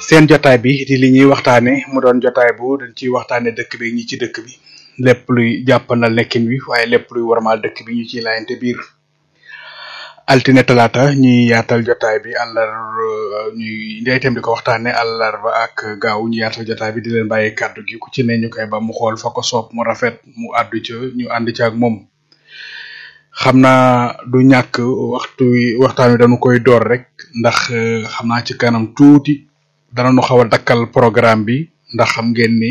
seen jotaay bi di li ñuy waxtaane mu doon jotaay bu dañ ciy waxtaane dëkk bi ñi ci dëkk bi lépp luy jàppandal nekkin wi waaye lépp luy warmaal dëkk bi ñu ciy laayante biir altine talaata ñuy yaatal jotaay bi àllar ñuy ndey itam di ko waxtaane àllarba ak gaaw ñu yaatal jotaay bi di leen bàyyi kàddu gi ku ci ne ñu koy ba mu xool fa ko soob mu rafet mu àddu ca ñu ànd ca ak moom xam naa du ñàkk waxtu wi waxtaan wi dañu koy door rek ndax xam naa ci kanam tuuti danañu xaw a dakkal programme bi ndax xam ngeen ni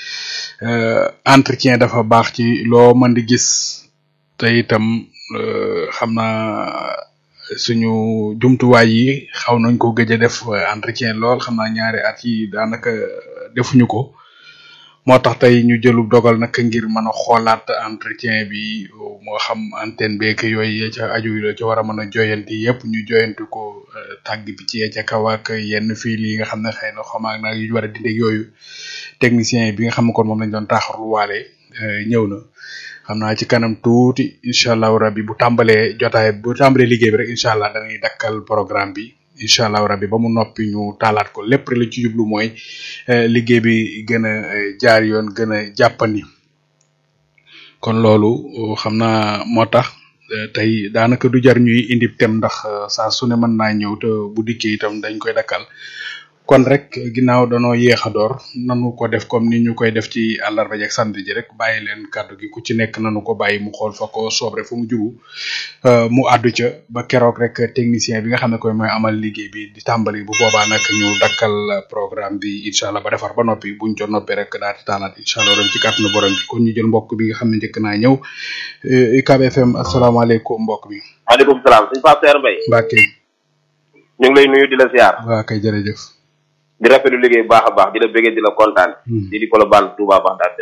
entretien dafa baax ci loo mën di gis te itam xam naa suñu jumtuwaay yi xaw nañ ko gëj a def entretien lool xam naa ñaari at yi daanaka defuñu ko moo tax tey ñu jëlu dogal nag ngir mën a xoolaat entretien bi moo xam antenne beeg yooyu ya ca aju la ca war a mën a joyanti yëpp ñu joyanti ko tàgg bi ci ya ca kaw ak yenn fil yi nga xam ne xëy na xamaag naa yu war a dindi yooyu technicien bi nga xam ne kon moom lañ doon taaxarlu waale ñëw na xam naa ci kanam tuuti incha allahu rabbi bu tàmbalee jotaay bu tàmbalee liggéey bi rek incha allah dañuy dakkal programme bi incha allahu rabbi ba mu noppi ñu taalaat ko lépp rek lañ ci jublu mooy liggéey bi gën a jaar yoon gën a jàppandi kon loolu xam naa moo tax tey daanaka du jar ñuy indi tem ndax saa su ne mën naa ñëw te bu dikkee itam dañ koy dakkal kon rek ginnaaw danoo yéex a door nanu ko def comme ni ñu koy def ci àllarba jeeg samedi ji rek bàyyi leen kàddu gi ku ci nekk nanu ko bàyyi mu xool fa ko soob rek fu mu jubu mu àddu ca ba keroog rek technicien bi nga xam ne koy mooy amal liggéey bi di tàmbali bu boobaa nag ñu dakkal programme bi incha allah ba defar ba noppi buñ ca noppee rek daal di taalaat incha allah ren ci kàttanu borom bi kon ñu jël mbokk bi nga xam ne njëkk naa ñëw UCAB FM asalaamaaleykum mbokk bi. maaleykum salaam sëñ Pape Seer Mbaye. Mbacke. ñu ngi lay nuyu di la ziar. waa kay jërëjëf. di rafetlu liggéey bu baax a baax di la bëggee di la kontaan. di di Colobane Touba Bagdad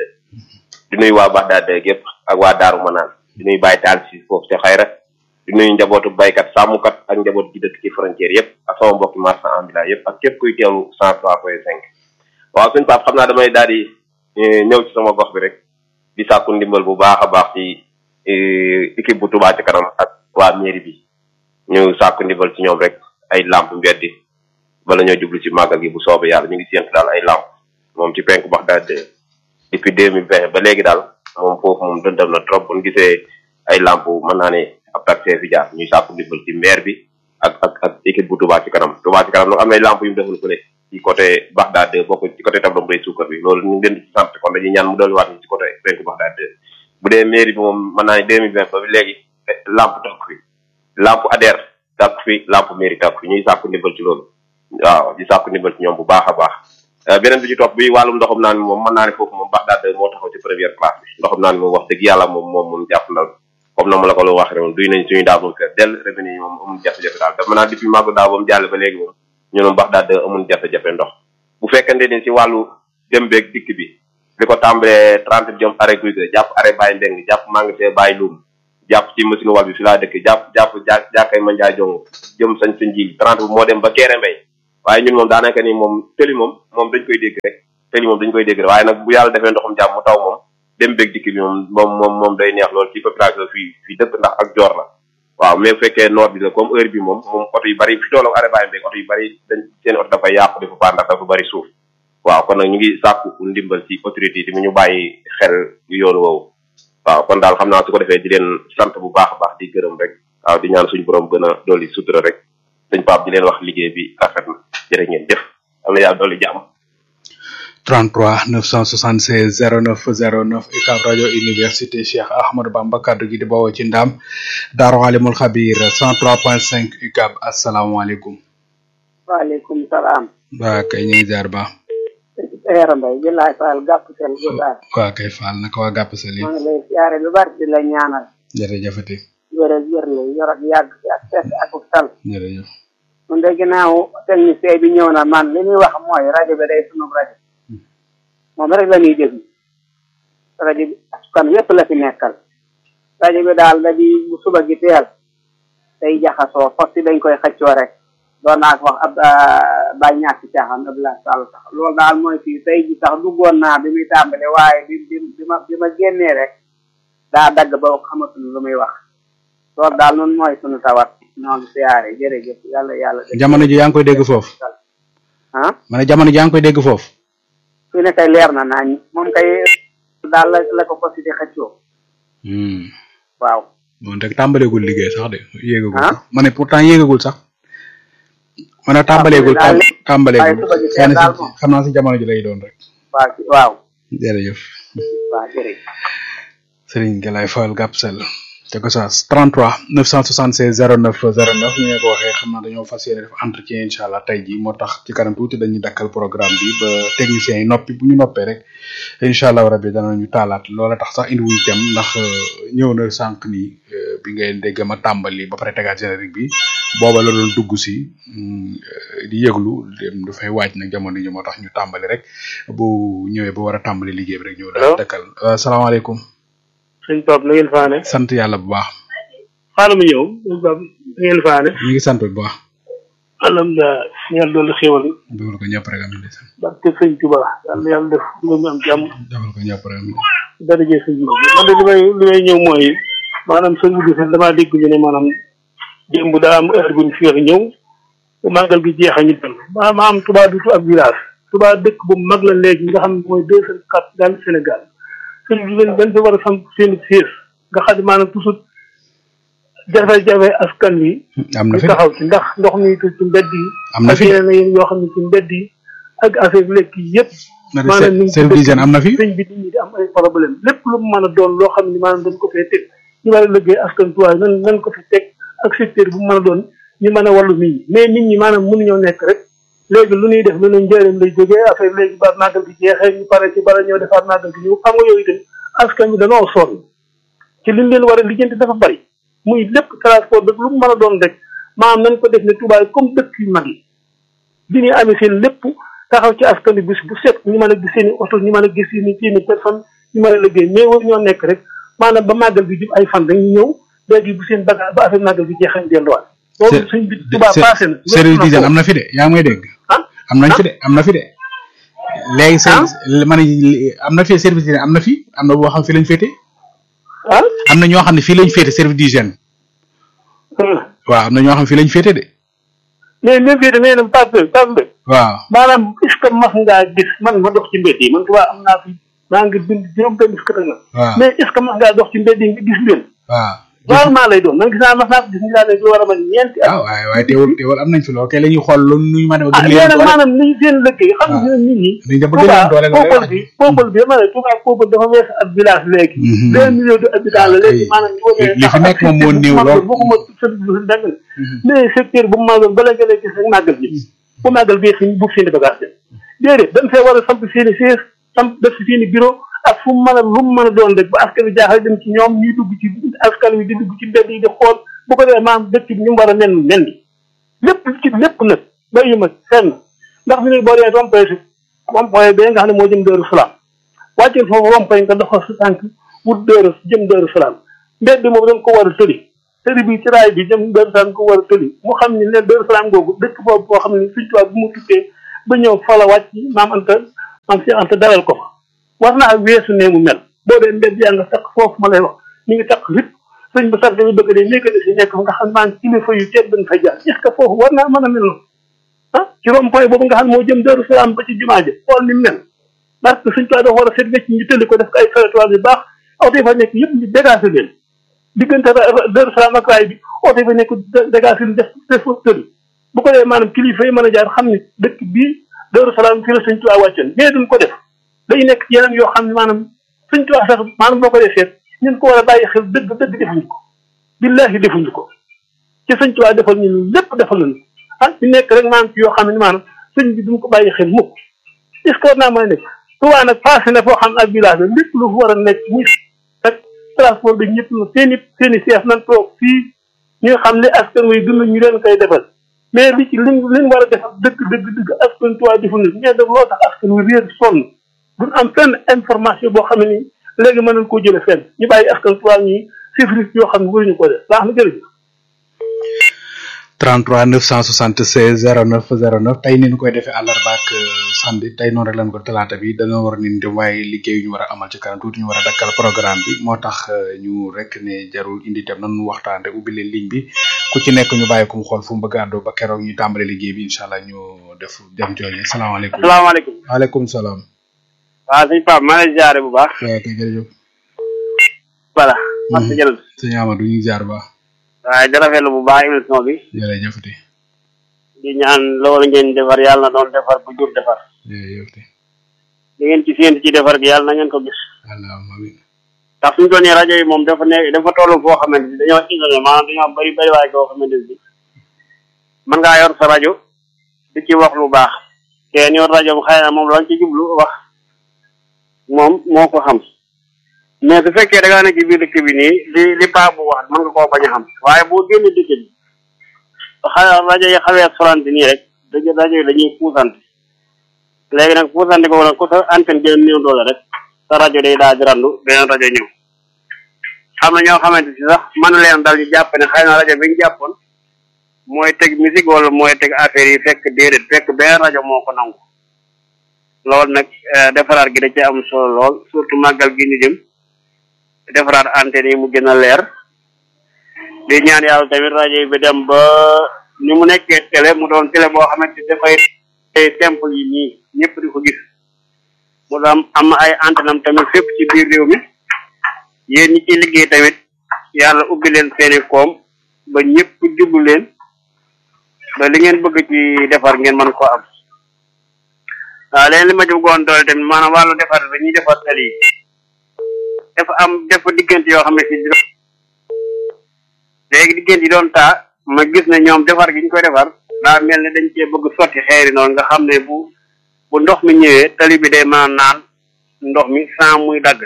di nuyu waa Bagdad yëpp ak waa Daaru Manaan di nuyu Baye Taal si foofu te xayra di nuyu njabootu baykat sàmmkat ak njaboot gi dëkk ci frontière yëpp ak sama mbokki marchand ambulant yëpp ak képp kuy teewlu cent trois point cinq waaw suñu Pape xam naa damay daal di ñëw ci sama gox bi rek di sàkku ndimbal bu baax a baax ci équipe bu Touba ci kanam ak waa mairie bi ñu sàkku ndimbal ci ñoom rek ay lampe mbeddi bala ñoo jublu ci màggal gi bu soobee yàlla ñu ngi séntu daal ay lamp moom ci penku Bagdad depuis deux mille vingt ba léegi daal moom foofu moom dëndam na trop bu ñu gisee ay lamp mën naa ne ab taxi fi jaar ñuy sàkku ndimbal ci maire bi ak ak ak équipe bu Touba ci kanam Touba ci kanam nag am na ay lamp yu mu defal fële ci côté Bagdad bokk ci côté tableau mbay suukar bi loolu ñu ngi leen di sant kon dañuy ñaan mu dolli waat ci côté penku Bagdad bu dee mairie bi moom mën naa ne deux mille vingt ba léegi lamp takk fi lamp ADER takk fi lamp mairie takk fi ñuy sàkku ndimbal ci loolu waaw di sàkku ndimbal ci ñoom bu baax a baax beneen bi ci topp bi wàllum ndoxum naan mi moom mën naa ne foofu moom Bagdad moo taxaw ci première place bi ndoxum naan mi moom wax dëgg yàlla moom moom mun jàpp ndal comme na ma la ko lu wax rek moom duy nañ suñu daaw moom fees dell revenu yi moom amul jafe-jafe daal dama naa depuis màggu daaw ba mu jàll ba léegi moom ñu moom Bagdad amul jafe-jafe ndox bu fekkente ni ci wàllu dem beeg dikk bi li ko tàmbalee trente jëm arrêt guy ga jàpp arrêt bàyyi ndeng jàpp maa ngi see bàyyi luum jàpp ci machine wal bi fi laa dëkk jàpp jàpp ja jàkkay ma njaay jong jëm sañ sa njiil trente moo dem ba keere mbay waaye ñun moom daanaka ni moom tëli moom moom dañ koy dégg rek tëli moom dañ koy dégg rek waaye nag bu yàlla defee ndoxum jàmm mu taw moom dem beeg dikk bi moom moom moom moom day neex lool ci population fii fii dëkk ndax ak joor la waaw mais bu fekkee noor bi la comme heure bi moom moom oto yu bari fi toolo arrêt bàyyi mbéeg oto yu bari dañ seen oto dafay yàqu dafa paan ndax dafa bari suuf waaw kon nag ñu ngi sàkku ndimbal ci autorité yi mu ñu bàyyi xel yoon woowu waaw kon daal xam naa su ko defee di leen sant bu baax a baax di gërëm rek waaw di ñaan suñu borom gën a dolli sutura rek dañ Pape di leen wax liggéey bi rafet na jërë ngeen jëf am na yàlla dolli jàmm 33 976 09 09 UCAB rajo université Cheikh Ahmadou Bamba kaddu gi di bawoo ci ndam Daaru Alimul Xabir 103.5 UCAB asalaamaaleykum. waaleykum salaam. waa kay ñu ngi jaar ba. Seera Mbay jëlaay Faal gàpp seen gosaar. waa kay Faal naka waa gàpp seen maa ngi lay siyaare lu bari di la ñaanal. jërëjëfati. wér ak wér la yor ak yàgg si ak fekk ak sal. jërëjëf. mun de ginnaaw technicien bi ñëw na man li ñuy wax mooy rajo bi day sunu rajo. moom rek la ñuy déglu rajo bi askan yépp la fi nekkal rajo bi daal da di bu suba gi teel day jaxasoo fos si dañ koy xëccoo rek doon naa ko wax ab bàyyi ñàkk caaxaan Abdoulaye Sall sax loolu daal mooy fii tey ji sax duggoon naa bi muy tàmbale waaye bi bi bi ma bi ma génnee rek daa dagg ba xamatuñu lu muy wax loolu daal noonu mooy sunu tawat ñoo ngi siyaare jërëjëf yàlla yàlla jamono ji yaa ngi koy dégg foofu ah ma ne jamono jaa ngi koy dégg foofu fi ne kay leer na naañ moom kay daal la la ko posi di xëccoo hmm waaw moom rek tàmbaleegul liggéey sax de yéegagul Ah? sax ma ne pourtant yéegagul sax ma ne tàmbaleegul daal tam- tàmbaleegul waaye suba gi xëy na daal si moom. xam naa si jamono ji lay doon rek waaw ci- waaw jërëjëf waaw jërëjëf Serigne Galaye Fall Gapsel te ko saas 33 976 09 09 ñu ne ko waxee xam naa dañoo fas yéene def entretien incha allah tey jii moo tax ci kanam tuuti dañuy dakkal programme bi ba techniciens yi noppi bu ñu noppee rek incha allah rabbi danañu taalaat loola tax sax indi wuñ tem ndax euh, ñëw na sànq nii euh, bi ngay dégg ma tàmbali ba pare tegaat générique bi booba la doon dugg si mm, euh, di yëglu dem dafay waaj nag jamono ji moo tax ñu tàmbali rek bu ñëwee ba war a tàmbali liggéey bi rek ñëw daal Allo? dakkal Euh, salaamaaleykum sëñ Pape na ngeen faane sant yàlla bu baax xaaral ma ñëw sëñ Pape na ngeen faane ñu ngi sant bu baax alhamdulilah ñaan doolu xéwal dugal ko ñëpp rek am na barke sëñ Tuba yàlla yàlla def nga ñu am jàmm defal ko ñëpp rek am daraje sëñ bi man de li may li may ñëw mooy maanaam sëñ bi gisal damaa dégg ñu ne maanaam démb daa am heure bu ñu fi ñëw bu màggal gi jeexee ñu dem ma ma am Touba dutu ab village Touba dëkk bu mag la léegi nga xam ne mooy deuxième capitale Sénégal sëñ bi dañ dañ fi war a samp seen siège nga xam ne maanaam toujours jafe-jafe askan wi am na ñu fi de taxaw ci ndax ndox mi ci ci mbedd yi am na ak fi de yeneen yoo xam ne ci mbedd yi ak affaire lekk yi yëpp na de maanaam ñu ngi ci service dëkk d'hygiène am na fi sëñ bi nit ñi di am ay problème lépp lu mu mën a doon loo xam ne maanaam dañ ko fee teg ñu war a liggéey askan tuwaay nan nan ko fi teg ak secteur bu mu mën a doon ñu mën a wàllu nit ñi mais nit ñi maanaam mënuñoo nekk rek léegi lu ñuy def lu ne njëriñ lay jógee affaire léegi ba màggal gi jeexee ñu pare ci bala ñëw defaat màggal gi ñëw xam nga yooyu tamit askan bi danoo sonn ci liñ leen war a lijjanti dafa bari muy lépp transport bi lu mu mën a doon rek maanaam nañ ko def ne tubaay comme dëkk yu mag yi bi ñuy amee seen lépp taxaw ci askan bi bis bu set ñu mën a gis seen i oto ñu mën a gis seen i seen i personne ñu mën a liggéey mais war ñoo nekk rek maanaam ba màggal bi jub ay fan dañuy ñëw léegi bu seen bagage ba affaire màggal bi jeexañ delluwaat loolu suñ bi tubaab passé na service d'hygiène am na fi de yaa ngi may dégg ah am nañ fi de am na fi de léegi service ma ne am na fi service d'hygiène am na fi am na boo xam fi lañ féete ah am na ñoo xam ne fii lañ féete service d'hygiène waaw am na ñoo xam fii lañ féete de mais même fii damay dem Pape Pape waaw maanaam est-ce que mas ngaa gis man ma dox ci mbedd yi man tubaab am naa fi maa ngi bind juróom benn fukk ak nag waaw mais est-ce que mas ngaa dox ci mbedd yi nga gis leen waaw rarement lay doon man gis naa mas naa ko gis ñu daal ne lu war a mën ñeenti at waaw waaye waaye teewul teewul am nañ fi lool kay la ñuy xool lu ñu mën a ah gën mais leen nag doole maanaam ni seen lëggéey xam nga nit ñi dañ dem ba gën leen doole la lay peuple wax bi peuple bi dama ne Touba peuple dafa wees ab village léegi Mhm. deux millions de habitants la léegi Ay, maanaam ñu wone li fi nekk moom moo néew lool. waxuma service bu dang mais secteur bu mu màggal bala nga lay gis rek màggal bi bu màggal bi fi bu seen i bagage dem déedéet dañ fee war a samp seen i siège samp def si seen i bureau ak fu mu mën a lu mu mën a doon rek ba askan wi jaaxal dem ci ñoom ñuy dugg ci askan wi di dugg ci mbedd yi di xool bu ko defee maanaam dëkk bi ñu mu war a mel mel ni lépp ci lépp nag bàyyi ma fenn ndax fi ne boo dee rond-point si rond-point bi nga xam ne moo jëm Daaru Salaam wàcceel foofu rond-point nga doxal sa tànk wut Daaru jëm Daaru Salaam mbedd moom dañ ko war a tëli tëli bi ci raay bi jëm Daaru Salaam ko war a tëli mu xam ne ne Daaru Salaam googu dëkk boobu boo xam ne suñ tubaab bu mu tukkee ba ñëw fa la wàcc maam Anta maam Cheikh Anta dalal ko fa war naa weesu nee mu mel boo dee mbedd yaa nga takk foofu ma lay wax mi ngi takk rip sëñ ba sax dañu bëgg de nekk de si nekk fa nga xam maa ngi kilifa yu tedd dañ fa jaar est ce que foofu war naa mën a mel noonu ah ci rond-point boobu nga xam ne moo jëm Daaru Salaam ba ci jumaa ja xool ni mu mel parce que suñ tubaab dafa war a seet wecc ñu tëlli ko def ko ay trottoir yu baax oto yi fa nekk yëpp ñu dégagé leen diggante Daaru Salaam ak raay bi oto yi fa nekk dégagé leen def def foofu tëlli bu ko defee maanaam kilifa yi mën a jaar xam ne dëkk bii Daaru Salaam fii la suñ tubaab wàccoon mais duñ ko def day nekk yeneen yoo xam ne maanaam suñ tubaab sax maanaam boo ko dee seet ñun ko war a bàyyi xel dëgg dëgg defuñu ko billahi defuñu ko ci sëñ Tuubaa defal ñu lépp defal nañu ah ñu nekk rek maanaam ci yoo xam ne maanaam sëñ bi duñ ko bàyyi xel mukk est ce que war naa mën a nekk Tuubaa nag passé na foo xam ne ak village la lépp lu fu war a nekk muy ak transport bi ñëpp na seen i seen i seef nañ toog fii ñu xam ne askan wi dund ñu leen koy defal mais li ci liñ liñ war a defal dëgg dëgg dëgg askan Tuubaa deful na mais daf loo tax askan wi réer sonn duñ am fenn information boo xam ne nii léegi mën nañ koo jële fenn ñu bàyyi askan Tuubaa ñi chiffres yoo xam ne waruñu ko def baax na jërëjëf 33 976 09 09 tey ni ñu koy defee àllarba ak samedi tey noonu rek lañ ko talaata bi dañoo war a ni dem waaye liggéey yu ñu war a amal ci kanam tuuti ñu war a dakkal programme bi moo tax ñu rek ne jarul indi tam nan waxtaan rek ubbi leen ligne bi ku ci nekk ñu bàyyi ko mu xool fu mu bëgg a àddoo ba keroog ñu tàmbale liggéey bi incha allah ñu def dem jooju salaamaaleykum. asalaamaaleykum. waaleykum salaam. waaw sëñ Pape maa ngi lay ziare bu baax. waaw kay jërëjëf. voilà. Massa Diallo. sëñ Amadou ñu ngi ziar bu baax. waaye di rafetlu bu baax émission bi. jërëjëf di. di ñaan loolu ngeen defar yàlla na doon defar bu jur defar. jërëjëf di. li ngeen ci séentu ci defar gi yàlla na ngeen ko gis. allahumma amiin. ndax suñu doon rajo yi moom dafa nekk dafa toll foo xamante ni dañoo isolé maanaam dañoo bëri bëri waaye koo xamante ni mën ngaa yor sa rajo di ci wax lu baax kenn yor rajo bu xëy na moom lañ ci jublu wax moom moo ko xam mais su fekkee da ngaa nekk ci biir dëkk bi nii li li paa bu wax mën nga koo bañ a xam waaye boo génn dëkk bi xa rajo yi xawee solante nii rek dëgg rajo yi dañuy puusante léegi nag puusante ko nag ku sa antenne gën a néew doole rek sa rajo day daal di randu beneen rajo ñëw xam na ñoo xamante si sax mën leen dal ñu jàpp ne xëy na rajo bi ñu jàppoon mooy teg musique wala mooy teg affaire yi fekk déedéet fekk benn rajo moo ko nangu loolu nag defaraat gi da ci am solo lool surtout màggal gi ñu jëm defaraat antenne yi mu gën a leer di ñaan yàlla tamit rajo yi bi dem ba ni mu nekkee télé mu doon télé boo xamante dafay simple yi nii ñëpp di ko gis mu am am ay antenne am tamit fépp ci biir réew mi yéen ñi ci liggéey tamit yàlla ubbi leen seeni koom ba ñëpp jublu leen ba li ngeen bëgg ci defar ngeen mën ko am waaw leen li ma ci bëggoon doole tamit maanaam wàllu defar bi ñuy defar tali yi dafa am def diggante yoo xam ne si léegi diggante yi doon taa ma gis ne ñoom defar gi ñu koy defar daa mel ne dañ cee bëgg sotti xeeri noonu nga xam ne bu bu ndox mi ñëwee tali bi day mën a naan ndox mi sans muy dagg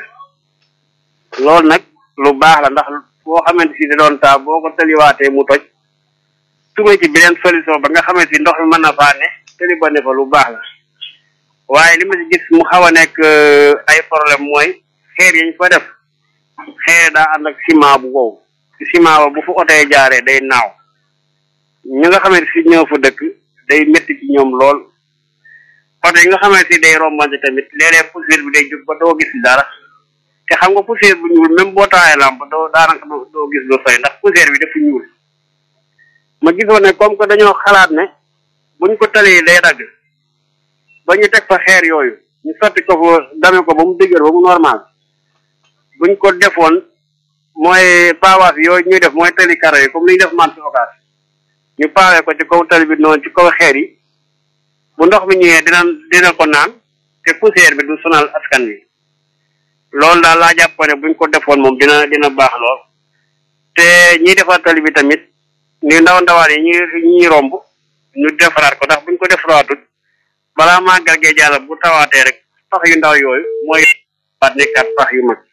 loolu nag lu baax la ndax boo xamante si da doon taa boo ko taliwaatee mu toj tuga ci beneen solution ba nga xamante si ndox mi mën na faa ne tali ba ne fa lu baax la waaye li ma ci gis mu xaw a nekk ay problème mooy xeer yañ fa def xeer daa ànd ak ciment bu wow ci ciment ba bu fa otee jaaree day naaw ñi nga xamante si ñëw fa dëkk day métti ci ñoom lool oto yi nga xamante si day rombante tamit léeg-léeg poussière bi day jóg ba doo gis dara te xam nga poussière bu ñuul même boo taayee lamp doo daanaka doo gis lu sooy ndax poussière bi dafa ñuul ma gisoon ne comme que dañoo xalaat ne buñ ko talee day dagg ba ñu teg fa xeer yooyu ñu sotti ko fa dame ko ba mu dëgër ba mu normal buñ ko defoon mooy paawaas yooyu ñuy def mooy tali karo yi comme li ñu def man si occas ñu paawee ko ci kaw tali bi noonu ci kaw xeer yi bu ndox mi ñëwee dina dina ko naan te poussière bi du sonal askan wi loolu daal laa jàpp ne buñ ko defoon moom dina dina baax lool te ñiy defar tali bi tamit ni ndaw ndawaan yi ñuy ñuy romb ñu defaraat ko ndax buñ ko defaraatut balaa màggal gee jàll bu tawaatee rek pax yu ndaw yooyu mooy waat nekkaat pax yu mag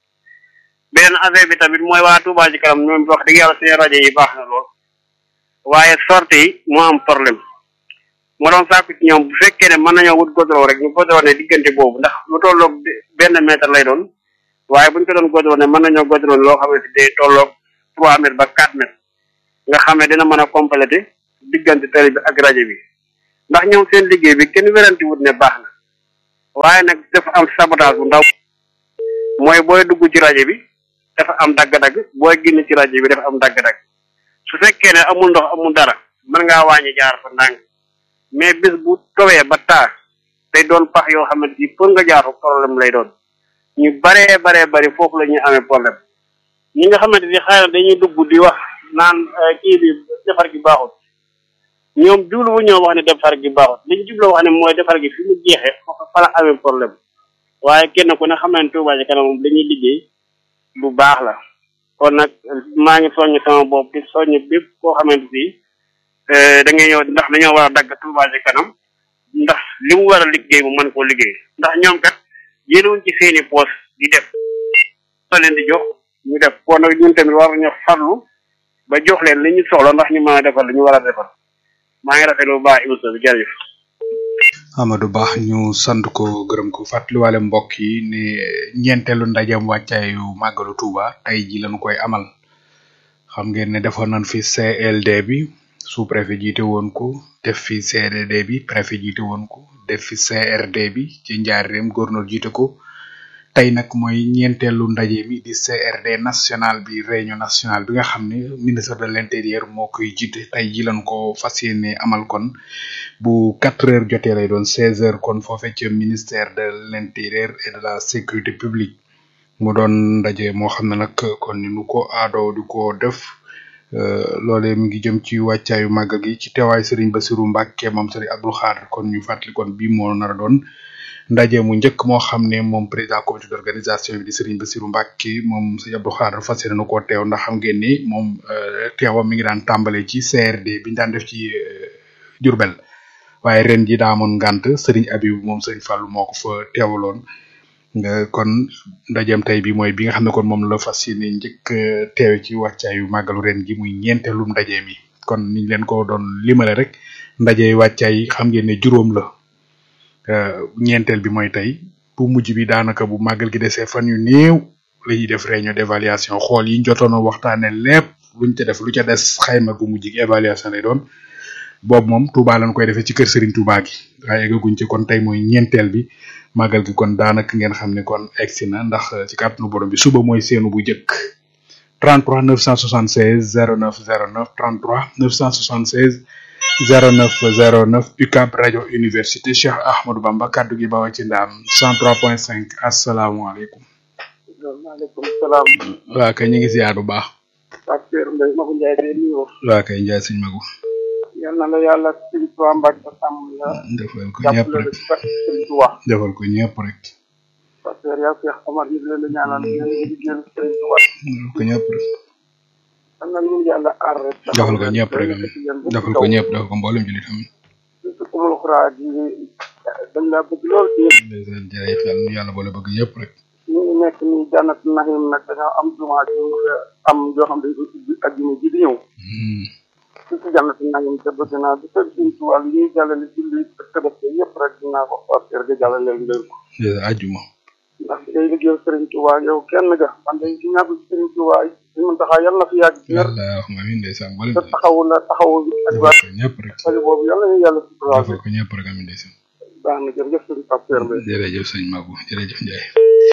beneen affaire bi tamit mooy waa Touba ci kanam ñoom wax dëgg yàlla seen rajo yi baax na lool waaye sorte yi moo am problème moo doon sàkku ci ñoom bu fekkee ne mën nañoo wut goudron rek ñu goudron ne diggante boobu ndax lu tolloog benn mètre lay doon waaye buñ ko doon goudron ne mën nañoo goudron loo xamante day tolloog trois mètres ba quatre mètres nga xam ne dina mën a compléter diggante télé bi ak rajo bi ndax ñoom seen liggéey bi kenn wéranti wut ne baax na waaye nag dafa am sabotage bu ndaw mooy booy dugg ci rajo bi dafa am dagg-dagg booy génn ci rajo bi dafa am dagg-dagg su fekkee ne amul ndox amul dara mën ngaa wàññi jaar fa ndànk mais bis bu towee ba taa day doon pax yoo xamante ni pour nga jaar fa problème lay doon ñu baree baree bari foofu la ñuy amee problème ñi nga xamante ni xëy na dañuy dugg di wax naan kii bi defar gi baaxul ñoom jublu bu ñoo wax ne defar gi baaxul li ñu jublu wax ne mooy defar gi fi mu jeexee foofu fa la amee problème waaye kenn ku ne xam ne Touba ci kanam moom dañuy liggéey bu baax la kon nag maa ngi soññ sama bopp di soññ bépp koo xamante ni da ngay ñëw ndax dañoo war a dagg Touba ci kanam ndax li mu war a liggéey mu mën koo liggéey ndax ñoom kat yéenewuñ ci seeni poos di def sa leen di jox ñu def kon nag ñun tamit war nañu farlu ba jox leen li ñu soxla ndax ñu mën a defal li ñu war a defal maa ngi rafetlu bu baax émission bi jërëjëf. Amadou Ba ñu sant ko gërëm ko fàttaliwaale mbokk yi ne ñeenteelu ndajeem wàccaayu màggalu Touba tey ji lañu koy amal xam ngeen ne defoon nañ fi CLD bi sous préfet jiite woon ko def fi CRD bi préfet jiite woon ko def fi CRD bi ci njaareem gouverneur jiite ko tey nag mooy ñeenteelu ndaje mi di CRD national bi réunion nationale bi nga xam ne ministre de l'intérieur moo koy jiite tey ji lañ ko fas yéene amal kon bu quatre heures jotee lay doon seize heures kon foofee ca ministère de l'intérieur et de la sécurité publique mu doon ndaje moo xam ne nag kon ni nu ko aadoo di ko def loolee mi ngi jëm ci wàccaayu màggal gi ci teewaay Serigne Bassirou Mbacke moom Serigne Abdou Khadre kon ñu fàttali kon bii moo nar a doon ndaje mu njëkk moo xam ne moom président comité d'organisation bi di Serigne Bassirou Mbacke moom Serigne Abdou Khadre fas yéene na koo teew ndax xam ngeen ni moom teewam mi ngi daan tàmbale ci CRD bi ñu daan def ci Diourbel waaye ren ji daa amoon ngànt Serigne Abibou moom Serigne Fallou moo ko fa teewaloon nga kon ndajeem tey bi mooy bi nga xam ne kon moom la fas yéene njëkk teewe ci wàccaayu màggalu ren gi muy ñeenteelum ndaje mi kon niñ leen ko doon limale rek ndaje wàccaay yi xam ngeen ne juróom la ñeenteel bi mooy tey bu mujj bi daanaka bu màggal gi desee fan yu néew la ñuy def réunion d'évaluation xool yi jotoon a waxtaane lépp luñ ca def lu ca des xayma gu mujj gi évaluation lay doon boobu moom Touba lañ koy defee ci kër Serigne Touba gi waaye eggaguñ ci kon tey mooy ñeenteel bi màggal gi kon daanaka ngeen xam ne kon egsi na ndax ci kàttanu borom bi suba mooy seenu bu njëkk 33 976 09 09 33 976 09 09 UCAB rajo université Cheikh Ahmadou Bamba kaddu gi bawa ci ndaam 103.5 asalaamaaleykum. maaleykum salaam. waa kay ñu ngi ziar bu baax. Pape Seydou Mbaye Magu Ndiaye de nuyoo. waa kay Ndiaye sëñ Magu. yal na la yàlla sëñ Tuubaa Mbàkke sàmm la. defal ko ñëpp jàppale la rek ci barke sëñ Tuubaa. defal ko ñëpp rek. Pape Seydou yaa Cheikh Omar ñu ngi leen di ñaanal yéen a ngi liggéeyal sëñ Tuubaa. defal ko ñëpp rek. yal na ñu yàlla aar rek. defal ko ñëpp rek am defal ko ñëpp defal ko mboolem jullit am. surtout kumul xuraa ji dañ laa bëgg lool ci ndeysaan jërëjëf yàlla nu yàlla boole bëgg ñëpp rek. ñu ngi nekk nii jànnat naxim nag dañoo am jumaa ji ñu am yoo xam dañ ko ubbi ak juma ji di ñëw Hmm. ci ci jànnat naxim te bëgg naa bu fekk suñ ci wàllu ñuy jàllale julli ak tabaski yëpp rek dinaa ko parteer ga jàllale leen leen ko ndeysaan àjjuma. ndax day liggéeyal Sëriñ Tuubaa yow kenn ga man day ci ñàkk ci Sëriñ Tuubaa yi mun taxaa yàlla na fi yàgg ci wér yàlla wax ma amiin ndeysaan mboolem te jullit. taxawu la taxawu ak waa defal ko ñëpp rek. xale boobu yàlla ñu yàlla suturaal defal ko ñëpp rek amiin ndeysaan. baax na jërëjëf sëriñ Pape Seydou Mbaye jërëjëf sëñ Magu jërëjëf Ndiaye.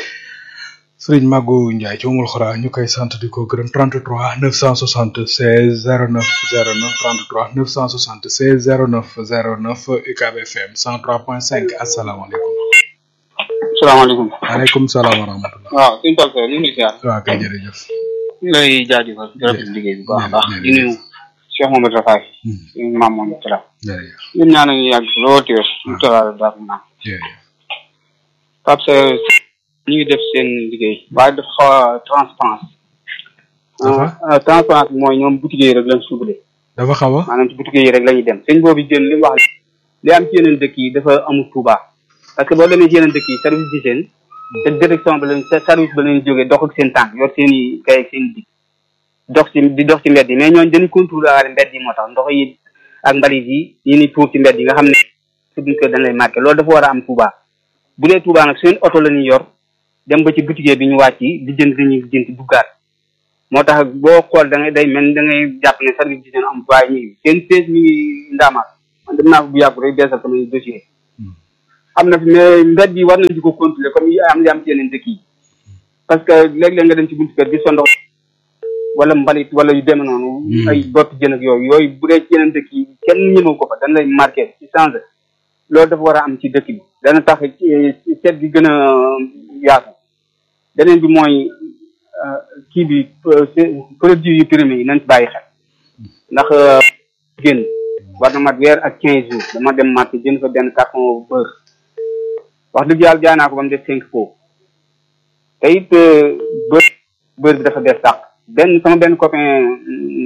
sëriñ Magu Ndiaye ci umul xora ñu koy sant di ko gërëm 33 976 09 09 33 976 09 09 UCAB FM 103.5 asalaamaaleykum. salaamaaleykum. waaleykum salaam wa rahmatulah. waaw suñu tool fee ñu ngi ziar. waaw kay jërëjëf. ñu lay jaajëfal di rafetlu liggéey bu baax a baax. jërëjëf. di nuyu Cheikh Mohamed Rafaay. Hmm. suñu maam moom Talla. jërëjëf ñun ñaan ñu yàgg lool te wér. ñu tolluwaale baax na naam. jërëjëf. Pape Seydou ñu ngi def seen liggéey. waaye dafa xaw a transparence. Dafa? ah transparence bi mooy ñoom boutique yi rek lañ suubale. dafa xaw a. maanaam ci boutique yi rek la ñuy dem sëñ boobu jën li mu wax li am ci yeneen dëkk yi dafa amul Touba. parce que boo demee ci yeneen dëkk yi service d'hygiène te direction ba lañ sa service ba lañuy jógee dox ak seen tànk yor seen i kay ak seen i dig dox ci di dox ci mbedd yi mais ñooñu dañuy contrôler mbedd yi moo tax ndox yi ak mbalit yi yi ni tuur ci mbedd yi nga xam ne su duñ ko dañ lay marqué loolu dafa war a am Touba bu dee Touba nag seen oto la ñuy yor dem ba ci boutique bi ñu wàcc di jënd dañuy jënd duggaat moo tax boo xool da ngay day mel ni da ngay jàpp ne service d'hygiène am waaye ñu ngi seen sees mi ngi ndaamaat man dem naa fa bu yàggu rek beesal samay dossier am na fi mais mbedd yi war nañ di ko contrôler comme yi am li am ci yeneen dëkk yi parce que léeg-léeg nga dem ci buntu kër gis fa ndox wala mbalit wala yu demee noonu ay bopp jën ak yooyu yooyu bu dee ci yeneen dëkk yi kenn ñëmew ko fa dañ lay marqué ci changé loolu dafa war a am ci dëkk bi dana tax eh, seet gi gën a yaatu beneen bi mooy euh, kii bi euh, c'est- produit yu périmé yi nañ ci bàyyi xel ndax euh, génn war na mat weer ak quinze jours dama dem marché jënd fa benn carton beurre wax dëgg yàlla jaay naa ko ba mu def cinq pots te it euh, beurre beurre bi dafa def sàq benn sama benn copain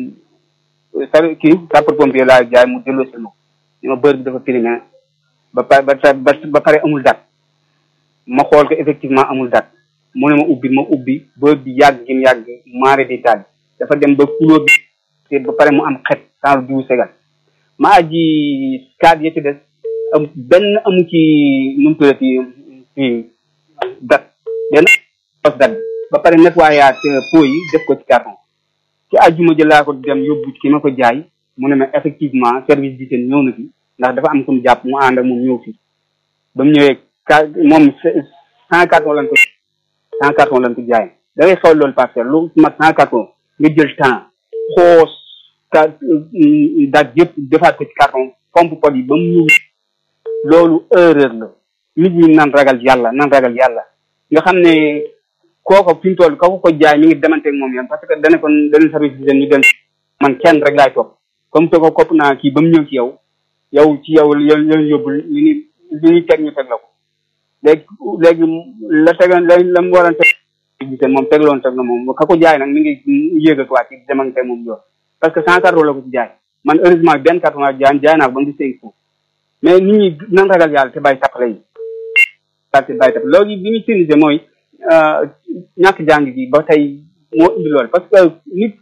sa kii sapeur pompier laa jaay mu delloo si ma ko ni ma beurre bi dafa périmé ba pare ba ba ba pare amul date ma xool ko effectivement amul date mu ne ma ubbi ma ubbi beurre bi yàgg gi mu yàgg maare di taal dafa dem ba couleur bi te ba pare mu am xet sans diw segal ma aji kaat ya ci des am benn amu ci nu mu tuddati ci date benn pos date ba pare nettoyaat pot yi def ko ci carton ci àjjuma ji laa ko dem yóbbu ki ma ko jaay mu ne ma effectivement service d'hygiène ñëw na fi ndax dafa am kum jàpp mu ànd ak moom ñëw fi ba mu ñëwee ka moom cent carton lañ ko cent carton lañ ko jaay da ngay xool loolu parcelle lu mat cent carton nga jël temps xoos ka daaj yëpp defaat ko ci carton pompe pot yi ba mu ñëw loolu erreur la nit ñi nan ragal yàlla nan ragal yàlla nga xam ne kooko fi mu toll ka ko ko jaay mi ngi demanteeg moom yoon parce que dana kon dana service d'hygiène ñu dem man kenn rek laay topp comme te ko kopp naa kii ba mu ñëw ci yow yow ci yow yow yow yóbbu li ni li ñuy teg ñu teg la ko léegi léegi la tegoon la la mu waroon teg giseen moom tegloon teg na moom ka ko jaay nag mi ngi yéeg ak waa ci demante moom yoon parce que cent carton la ko ci jaay man heureusement benn carton laa jaay jaay naa ko ba mu di cinq foofu mais nit ñi nan ragal yàlla te bàyyi tappale yi te bàyyi tappale loolu li ñu tirise mooy ñàkk jàng gi ba tey moo indi loolu parce que nit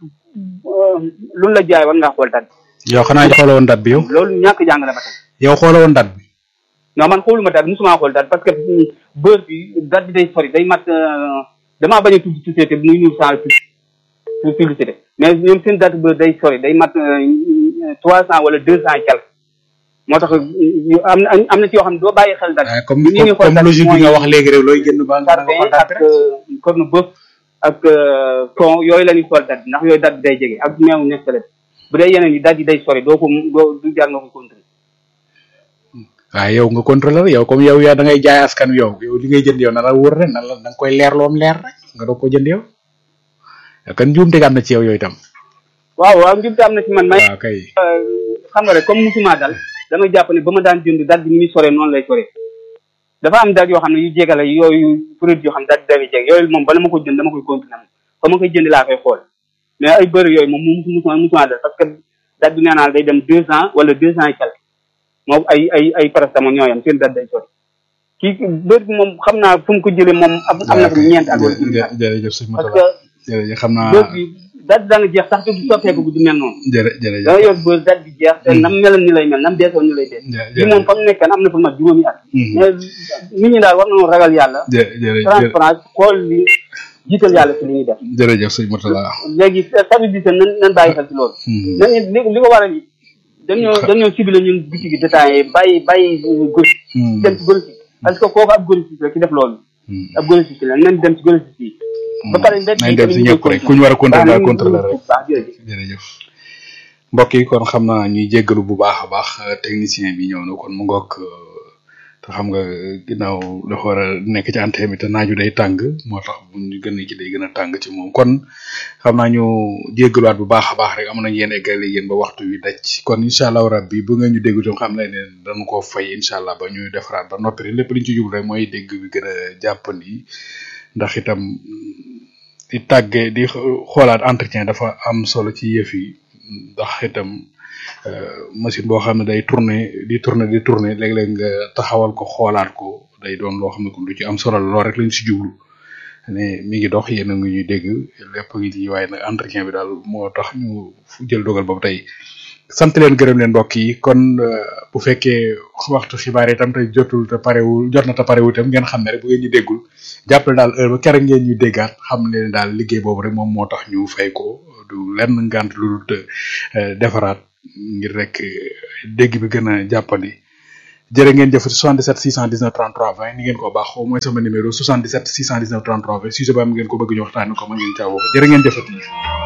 lu la jaay war ngaa xool dat yow xanaa xooloo woon dat bi yow loolu ñàkk jàng la ba tey yow xooloo woon dat bi non man xooluma dat musuma xool dat parce que beurre bi dat bi day sori day mat damaa bañ a tudd société bi muy ñuul sans pour publicité mais ñoom seen dat beurre day sori day mat trois cent wala deux cent et quelque moo tax am na am na ci yoo xam ne doo bàyyi xel dat comme comme logique bi nga wax léegi rek looy génn ba nga sardin ak corne bœuf ak thon yooyu la ñuy xool dat bi ndax yooyu dat bi day jege ak meew nestale bu dee yeneen yi dat yi day sori doo ko doo du jar nga ko contrôler waaye yow nga contrôler yow comme yow yaa da ngay jaay askan wi yow yow li ngay jënd yow na la wóor rek na la da nga koy leer loom leer rek nga doog ko jënd yow kan njuumte am na ci yow yooyu tam waaw waaw njuumte am na ci man may waaw kay xam nga rek comme musuma dal damay jàpp ne ba ma daan jënd dat bi ni muy soree noonu lay soree dafa am dat yoo xam ne yu jegale yooyu produit yoo xam ne dat dafa jeg yooyu moom bala ma ko jënd dama koy contrôler fa ma koy jënd laa koy xool mais ay bëri yooyu moom musu musuma musuma dal parce que dat bi nee naa day dem deux ans wala deux ans et quelque moom ay ay ay paracétamol ñoo yam seen dat day sori kii bëri bi moom xam naa fu mu ko jëlee moom am na ko ñeent ak jërëjëf sëñ parce Moutala que jërëjëf xam naa bëri bi dat dana jeex sax te du soppeeku bu du mel noonu jërë jërëjëf danga yor bër dat bi jeex te nam meloon ni lay mel nam deesoon ni lay dee bi moom fa mu nekkan am na fa mat juróomi at mais nit ñi daal war nañoo ragal yàlla jërëjëf transparence xool li jiital yàlla ci li ñuy def jërëjëf sëñ Moutala léegi service bi nan nan bàyyi xel ci loolu nañu li li ko waral yi dañoo dañoo ciblé ñun boutique yi détaillé bàyyi bàyyi gori dem ci gori parce que kooku ab gori la ci def loolu ab gori la nañ dem ci gori yi ba pare nañ dem si ñëpp rek ku ñu war a contrôler contrôler rek baax jërëjëf jërëjëf mbokk yi kon xam naa ñuy jéggalu bu baax a baax technicien bi ñëw na kon mu ngoog te xam nga ginnaaw dafa war a nekk ci antenne bi te naaju day tàng moo tax bu ñu gën a ci day gën a tàng ci moom kon xam naa ñu jéggaluwaat bu baax a baax rek am nañ yéen eggale yéen ba waxtu wi daj kon incha allahu rabbi bu ngeen ñu dégg tam xam ne ne dañu koo fay incha allah ba ñuy defaraat ba noppi rek lépp liñ ci jublu rek mooy dégg bi gën a jàppandi ndax itam di tàggee di xoolaat entretien dafa am solo ci yëf yi ndax itam machine boo xam ne day tourner di tourner di tourner léeg-léeg nga taxawal ko xoolaat ko day doon loo xam ne kon lu ci am solo la lool rek lañ si jublu ne mi ngi dox yéen a ngi ñuy dégg lépp ngi ci waaye nag entretien bi daal moo tax ñu jël dogal boobu tey sant leen gërëm leen mbokk yi kon bu fekkee waxtu xibaar yi itam te jotul te parewul jot na te parewul itam ngeen xam ne rek bu ngeen ñu déggul jàppale daal heure ba keroog ngeen ñu déggaat xam ne daal liggéey boobu rek moom moo tax ñu fay ko du lenn ngant lu dul defaraat ngir rek dégg bi gën a jàppandi jërë ngeen jëfati 77 619 33 20 ni ngeen ko baaxoo mooy sama numéro 77 619 33 20 sujet ba am ngeen ko bëgg ñu waxtaanee ko mën ngeen caa woo jërë ngeen jëfati